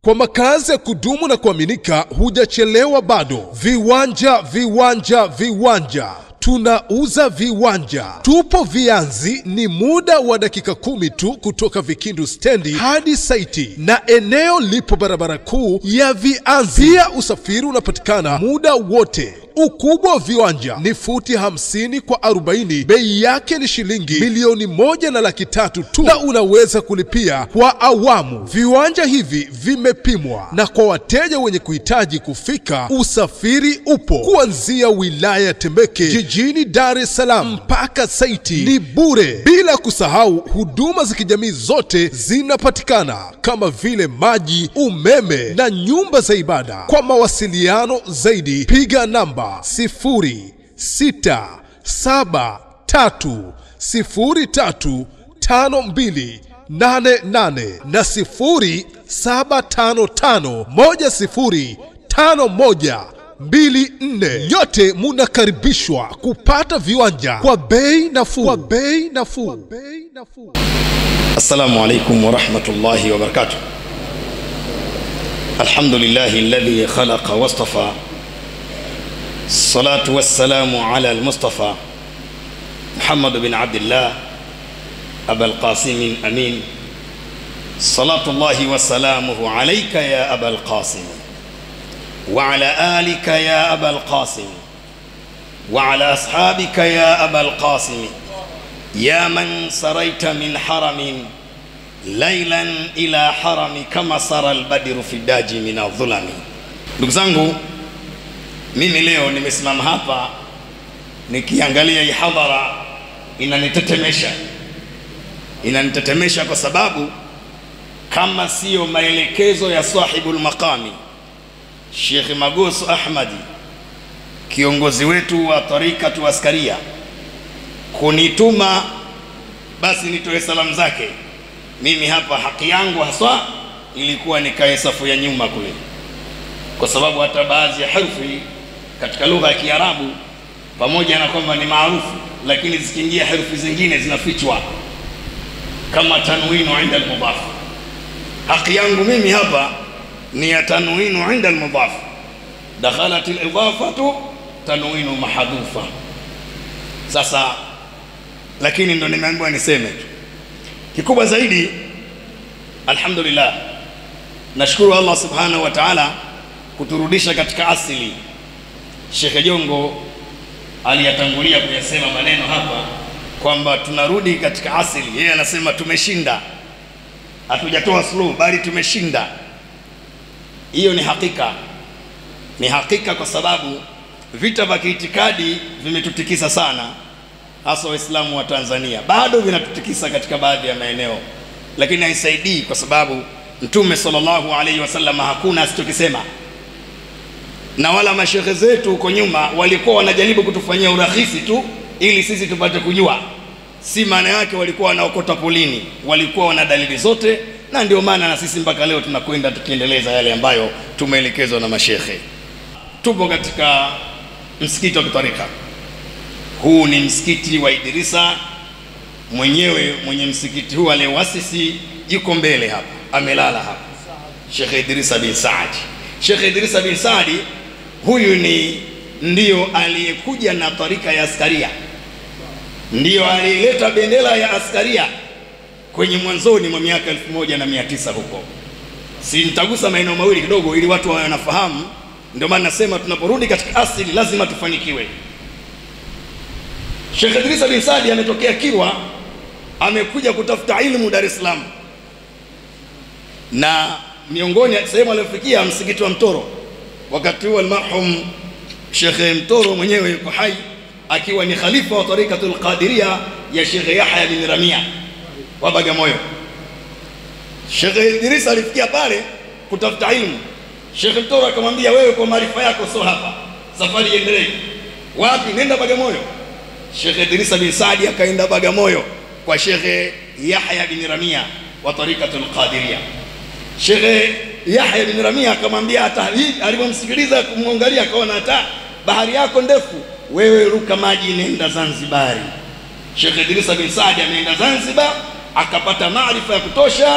Kwa makazi ya kudumu na kuaminika, hujachelewa bado. Viwanja, viwanja, viwanja tunauza viwanja, tupo Vianzi. Ni muda wa dakika kumi tu kutoka Vikindu stendi hadi saiti, na eneo lipo barabara kuu ya Vianzi. Pia usafiri unapatikana muda wote. Ukubwa wa viwanja ni futi 50 kwa 40. Bei yake ni shilingi milioni moja na laki tatu tu, na unaweza kulipia kwa awamu. Viwanja hivi vimepimwa, na kwa wateja wenye kuhitaji kufika, usafiri upo kuanzia wilaya ya Temeke jijini Dar es Salaam mpaka saiti ni bure, bila kusahau huduma za kijamii zote zinapatikana kama vile maji, umeme na nyumba za ibada. Kwa mawasiliano zaidi piga namba 0673035288 na 0755105124. Nyote munakaribishwa kupata viwanja kwa bei nafuu, kwa bei nafuu. السلام عليكم ورحمة الله وبركاته الحمد لله الذي خلق واصطفى الصلاة والسلام على المصطفى محمد بن عبد الله أبا القاسم أمين صلاة الله وسلامه عليك يا أبا القاسم وعلى آلك يا أبا القاسم وعلى أصحابك يا أبا القاسم يا من سريت من حرم ليلا إلى حرم كما سرى البدر في الداج من الظلم ndugu zangu mimi leo nimesimama hapa nikiangalia hii hadhara inanitetemesha inanitetemesha kwa sababu kama siyo maelekezo ya sahibul maqami Sheikh Magoso Ahmadi kiongozi wetu wa tarikatu askaria kunituma basi nitoe salamu zake. Mimi hapa haki yangu haswa ilikuwa nikae safu ya nyuma kule, kwa sababu hata baadhi ya herufi katika lugha ya Kiarabu pamoja na kwamba ni maarufu, lakini zikiingia herufi zingine zinafichwa kama tanwinu inda almudhaf. Haki yangu mimi hapa ni ya tanwinu inda almudhaf, dakhalat alidafatu tanwinu mahadhufa. Sasa lakini ndo nimeambiwa niseme tu. Kikubwa zaidi, alhamdulillah, nashukuru Allah subhanahu wa ta'ala kuturudisha katika asili. Shekhe Jongo aliyatangulia kuyasema maneno hapa kwamba tunarudi katika asili. Yeye anasema tumeshinda, hatujatoa suluhu, bali tumeshinda. Hiyo ni hakika, ni hakika kwa sababu vita vya kiitikadi vimetutikisa sana hasa Waislamu wa Tanzania bado vinatutikisa katika baadhi ya maeneo, lakini haisaidii kwa sababu Mtume sallallahu alaihi wasallam hakuna asichokisema, na wala mashehe zetu huko nyuma walikuwa wanajaribu kutufanyia urahisi tu ili sisi tupate kujua, si maana yake walikuwa wanaokota polini, walikuwa wana dalili zote, na ndio maana na sisi mpaka leo tunakwenda tukiendeleza yale ambayo tumeelekezwa na mashehe. Tupo katika msikiti wa kitarika huu ni msikiti wa Idrisa. Mwenyewe mwenye msikiti huu aliyewasisi yuko mbele hapa, amelala hapa, Sheikh Idrisa bin Saadi. Sheikh Idrisa bin Saadi huyu ni ndiyo aliyekuja na tarika ya askaria, ndiyo aliyeleta bendera ya askaria kwenye mwanzoni mwa miaka elfu moja na mia tisa huko. Si nitagusa maeneo mawili kidogo, ili watu wawe wanafahamu. Ndio maana nasema tunaporudi katika asili lazima tufanikiwe. Sheikh Idrisa bin Saadi ametokea Kilwa, amekuja kutafuta ilmu Dar es Salaam, na miongoni sehemu aliyofikia msikiti wa Mtoro. Wakati huo almarhum Sheikh Mtoro mwenyewe yuko hai, akiwa ni khalifa wa tarikatul Qadiria ya Sheikh Yahya bin Ramia wa Bagamoyo. Sheikh Idrisa alifikia pale kutafuta ilmu. Sheikh Mtoro akamwambia, wewe kwa maarifa yako sio hapa, safari iendelee. Wapi? Nenda Bagamoyo. Sheikh Idrisa bin Saadi akaenda Bagamoyo kwa Sheikh Yahya bin Ramia wa tarikatul Qadiria. Sheikh Yahya bin Ramia akamwambia, hata alipomsikiliza kumwangalia, akaona hata bahari yako ndefu, wewe ruka maji, nenda Zanzibari. Sheikh Idrisa bin Saadi ameenda Zanzibar, akapata maarifa ya kutosha,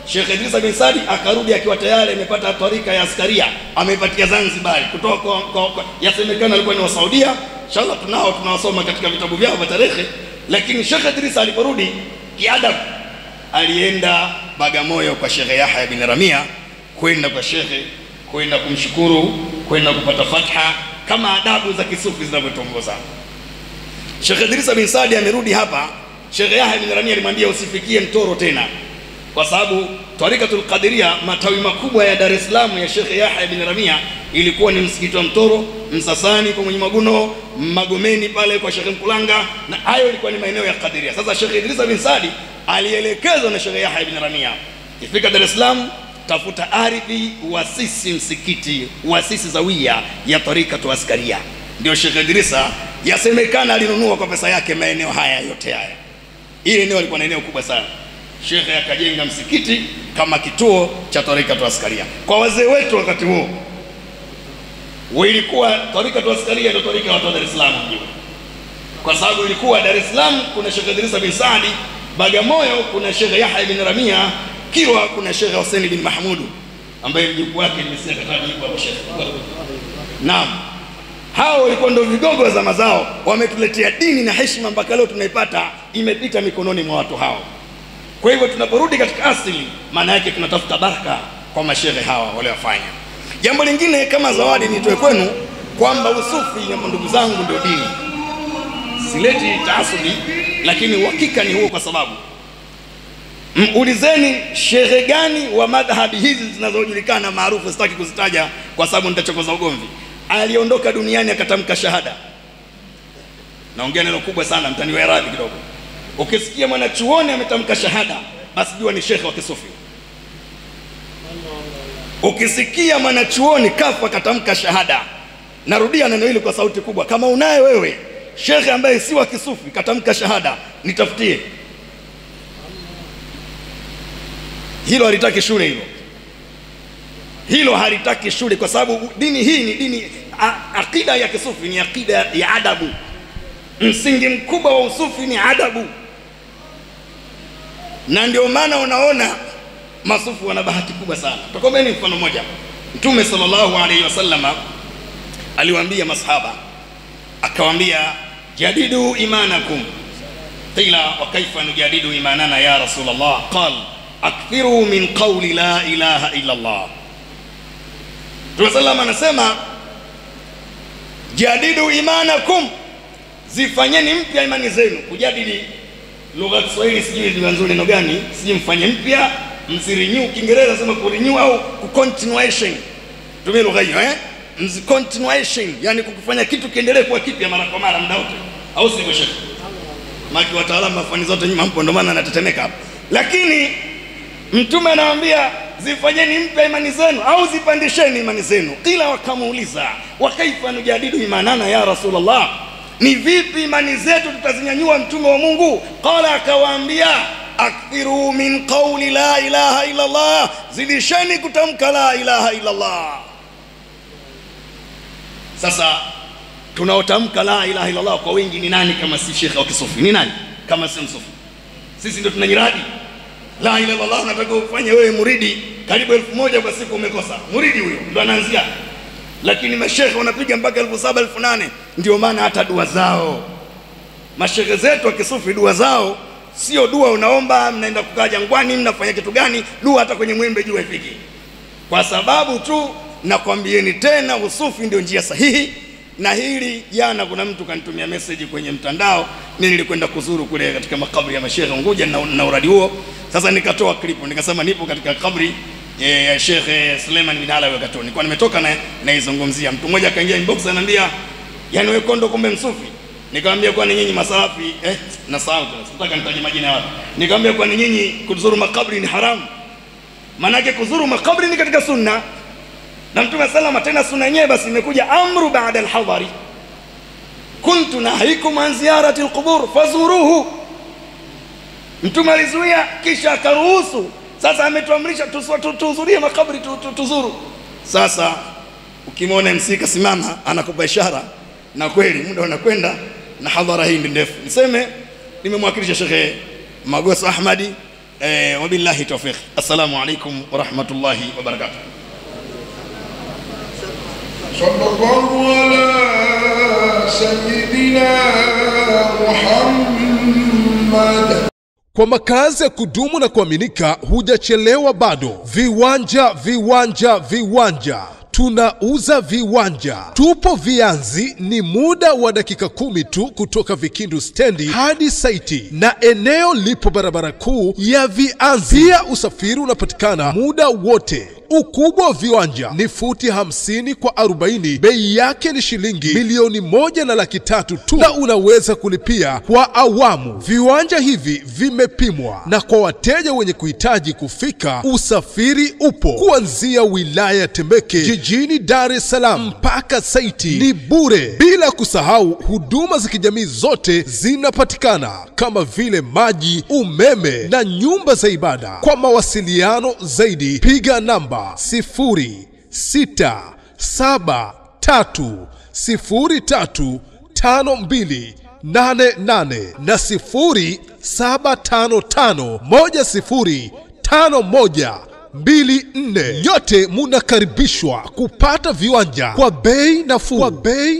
Sheikh Idrisa bin Sadi akarudi akiwa tayari amepata tarika ya askaria, ameipatia Zanzibar kutoka kwa, kwa, kwa yasemekana alikuwa ni wa Saudia. Inshallah tunao tunawasoma katika vitabu vyao vya tarehe, lakini Sheikh Idrisa aliporudi kiadabu, alienda Bagamoyo kwa Sheikh Yahya bin Ramia, kwenda kwa Sheikh, kwenda kumshukuru, kwenda kupata fatha kama adabu za kisufi zinavyotongoza. Sheikh Idrisa bin Sadi amerudi hapa. Sheikh Yahya bin Ramia alimwambia usifikie Mtoro tena, kwa sababu Tarikatul Qadiria matawi makubwa ya Dar es Salaam ya Sheikh Yahya bin Ramia ilikuwa ni msikiti wa Mtoro, Msasani kwa Mwenye Maguno, Magomeni pale kwa Sheikh Mkulanga, na hayo ilikuwa ni maeneo ya Qadiria. Sasa Sheikh Idrisa bin Sadi alielekezwa na Sheikh Yahya bin Ramia, ifika Dar es Salaam tafuta ardhi, uasisi msikiti, uasisi zawia ya Tarikatu Askaria. Ndio Sheikh Idrisa yasemekana alinunua kwa pesa yake maeneo haya yote haya. Ile eneo alikuwa na eneo kubwa sana. Shekhe akajenga msikiti kama kituo cha Tarikatu Askaria kwa wazee wetu wakati huo. Ilikuwa Tarikatu Askaria ndio tarika ya watu wa Dar es Salaam mjini, kwa sababu ilikuwa Dar es Salaam kuna Sheikh Idrisa bin Saadi, Bagamoyo kuna Sheikh Yahya bin Ramia, Kilwa kuna Sheikh Hussein bin Mahmudu ambaye mjukuu wake nimesikia kataji yuko hapo Sheikh. Naam, hao walikuwa ndio vigogo wa zama zao, wametuletea dini na heshima mpaka leo tunaipata, imepita mikononi mwa watu hao. Kwa hivyo tunaporudi katika asili, maana yake tunatafuta baraka kwa mashehe hawa waliofanya. Jambo lingine kama zawadi nitoe kwenu kwamba usufi, na ndugu zangu, ndio dini. Sileti taasubi, lakini uhakika ni huo, kwa sababu Ulizeni shehe gani wa madhhabi hizi zinazojulikana maarufu, sitaki kuzitaja kwa sababu nitachokoza ugomvi, aliondoka duniani akatamka shahada. Naongea neno kubwa sana, mtaniwa radhi kidogo. Ukisikia mwanachuoni ametamka shahada, basi jua ni shekhe wa kisufi. Ukisikia mwanachuoni kafa akatamka shahada, narudia neno hili kwa sauti kubwa, kama unaye wewe shekhe ambaye si wa kisufi katamka shahada, nitafutie hilo halitaki shule hilo hilo halitaki shule kwa sababu dini hii ni dini a, akida ya kisufi ni akida ya adabu msingi mkubwa wa usufi ni adabu na ndio maana unaona masufu wana bahati kubwa sana tokomeni mfano mmoja mtume sallallahu alaihi wasallama aliwaambia masahaba akawaambia jadidu imanakum qila wa kaifa nujadidu imanana ya rasulallah qala akthiru min qawli la ilaha illa Allah. Mtume sallam anasema jadidu imanakum, zifanyeni mpya imani zenu. Kujadili lugha ya Kiswahili sijui ni nzuri neno gani, sijui mfanye mpya, msirenew. Kiingereza sema kurenew au kucontinuation, tumie lugha hiyo eh, continuation, yani kukufanya kitu kiendelee kuwa kipya mara kwa mara muda wote, au sivyo shekhe? Maki wataalamu wa fani zote nyuma mpo, ndio maana anatetemeka hapa, lakini Mtume anawaambia zifanyeni mpya imani zenu au zipandisheni imani zenu. Kila wakamuuliza wakaifa nujadidu imanana ya Rasulullah, ni vipi imani zetu tutazinyanyua mtume wa Mungu? Qala, akawaambia akthiru min qauli la ilaha illa Allah, zidisheni kutamka la ilaha illa Allah. Sasa tunaotamka la ilaha illa Allah kwa wingi ni nani kama si shekhe wa kisufi? Ni nani kama si msufi? Sisi ndio tunanyiradi la ilaha illallah, unataka ufanye wewe muridi karibu elfu moja kwa siku, umekosa muridi huyo, ndo anaanzia. Lakini mashekhe wanapiga mpaka elfu saba elfu nane Ndio maana hata dua zao mashekhe zetu wa kisufi, dua zao sio dua unaomba mnaenda kukaa jangwani mnafanya kitu gani, dua hata kwenye mwembe juu haifiki, kwa sababu tu nakwambieni tena, usufi ndio njia sahihi. Na hili jana, kuna mtu kanitumia message kwenye mtandao, mimi nilikwenda kuzuru kule katika makaburi ya mashehe Unguja na, na uradi huo sasa nikatoa klipu nikasema nipo katika kabri ya Sheikh Suleiman bin Alawi wakati nilikuwa nimetoka na naizungumzia. Mtu mmoja akaingia inbox ananiambia, yani wewe kondo kumbe msufi. Nikamwambia kwani nyinyi masafi eh, na sawa sitaka nitaje majina ya watu. Nikamwambia kwani nyinyi kuzuru makabri ni haramu? Maanake kuzuru makabri ni katika sunna na Mtume salama, tena sunna yenyewe basi imekuja amru baada alhadhari, kuntu nahikum an ziyarati alqubur fazuruhu Mtume alizuia kisha akaruhusu. Sasa ametuamrisha tuhudhurie makaburi tuzuru. Sasa ukimwona MC kasimama anakupa ishara, na kweli muda unakwenda na hadhara hii ndi ndefu. Niseme nimemwakilisha Shekhe Magoso Ahmadi eh, wabillahi tawfiq assalamu alaikum warahmatullahi wabarakatuh صلى الله على سيدنا محمد Kwa makazi ya kudumu na kuaminika, hujachelewa bado. Viwanja, viwanja, viwanja tunauza viwanja, tupo Vianzi. Ni muda wa dakika kumi tu kutoka Vikindu stendi hadi saiti, na eneo lipo barabara kuu ya Vianzi. Pia usafiri unapatikana muda wote. Ukubwa wa viwanja ni futi 50 kwa 40. Bei yake ni shilingi milioni moja na laki tatu tu, na unaweza kulipia kwa awamu. Viwanja hivi vimepimwa, na kwa wateja wenye kuhitaji kufika, usafiri upo kuanzia wilaya ya Temeke jijini Dar es Salaam mpaka saiti ni bure, bila kusahau huduma za kijamii zote zinapatikana kama vile maji, umeme na nyumba za ibada. Kwa mawasiliano zaidi piga namba 0673035288 na 0755105124. Nyote munakaribishwa kupata viwanja kwa bei nafuu, kwa bei